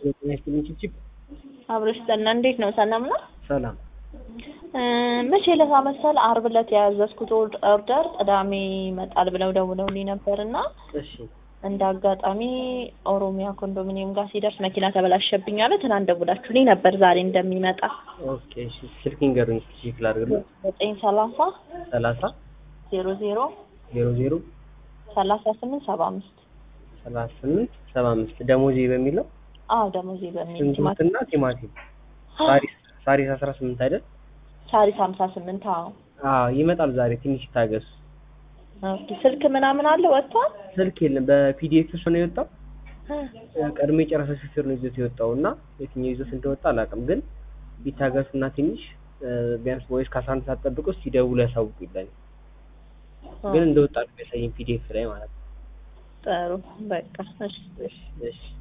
ችፕ አብረሽ ጠና እንዴት ነው? ሰላም ነው? ሰላም እ መቼ ዕለት መሰል አርብ ዕለት ያዘዝኩት ኦርደር ቅዳሜ ይመጣል ብለው ደውለውልኝ ነበርና እሺ እንደ አጋጣሚ ኦሮሚያ ኮንዶሚኒየም ጋር ሲደርስ መኪና ተበላሸብኝ አለ። ትናንት ደውላችሁልኝ ነበር ዛሬ እንደሚመጣ ኦኬ እሺ ስልክ ንገሩኝ ቼክ ላድርግልህ ዘጠኝ ሰላሳ ሰላሳ ዜሮ ዜሮ ዜሮ ዜሮ ሰላሳ ስምንት ሰባ አምስት ሰላሳ ስምንት ሰባ አምስት ደሞዜ በሚለው አዎ ደሞዜ በሚል ቲማቲም ሽንኩርትና ቲማቲም ሳሪስ ሳሪስ አስራ ስምንት አይደል ሳሪስ ሀምሳ ስምንት አዎ አዎ ይመጣል ዛሬ ትንሽ ይታገሱ ኦኬ ስልክ ምናምን አለ ወጥቷል ስልክ የለም በፒዲኤፍ ነው የወጣው ቀድሞ የጨረሰ ሹፌር ነው ይዞት የወጣው እና የትኛው ይዞት እንደወጣ አላውቅም ግን ቢታገሱና ትንሽ ቢያንስ ወይስ ከአስራ አንድ ሰዓት ጠብቆ ሲደውሉ ያሳውቁ ይላል ግን እንደወጣ ነው የሚያሳየኝ ፒዲኤፍ ላይ ማለት ነው ጥሩ በቃ እሺ እሺ እሺ